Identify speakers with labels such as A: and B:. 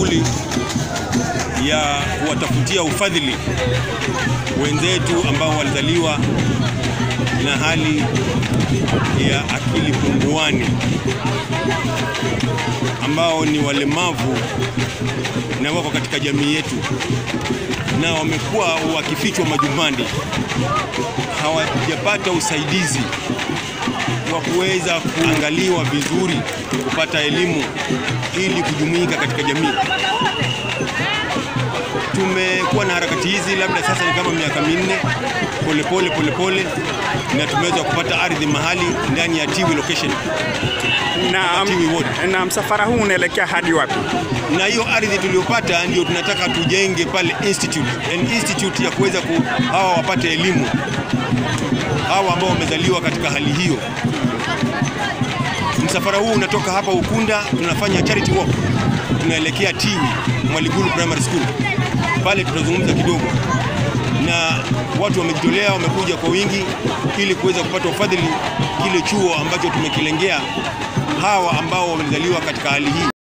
A: shughuli ya kuwatafutia ufadhili wenzetu ambao walizaliwa na hali ya akili punguani ambao ni walemavu na wako katika jamii yetu na wamekuwa wakifichwa majumbani, hawajapata usaidizi wa kuweza kuangaliwa vizuri, kupata elimu ili kujumuika katika jamii. Tumekuwa na harakati hizi labda sasa ni kama miaka minne, polepole polepole, na tumeweza kupata ardhi mahali ndani ya Tiwi location
B: Na,
A: Tiwi Ward.
B: na msafara huu unaelekea hadi wapi?
A: na hiyo ardhi tuliyopata ndio tunataka tujenge pale institute, an institute ya kuweza ku hawa wapate elimu, hawa ambao wamezaliwa katika hali hiyo. Msafara huu unatoka hapa Ukunda, tunafanya charity walk, tunaelekea Tiwi Mwaliguru Primary School. Pale tutazungumza kidogo na watu wamejitolea, wamekuja kwa wingi ili kuweza kupata ufadhili kile chuo ambacho tumekilengea hawa ambao wamezaliwa katika hali hii.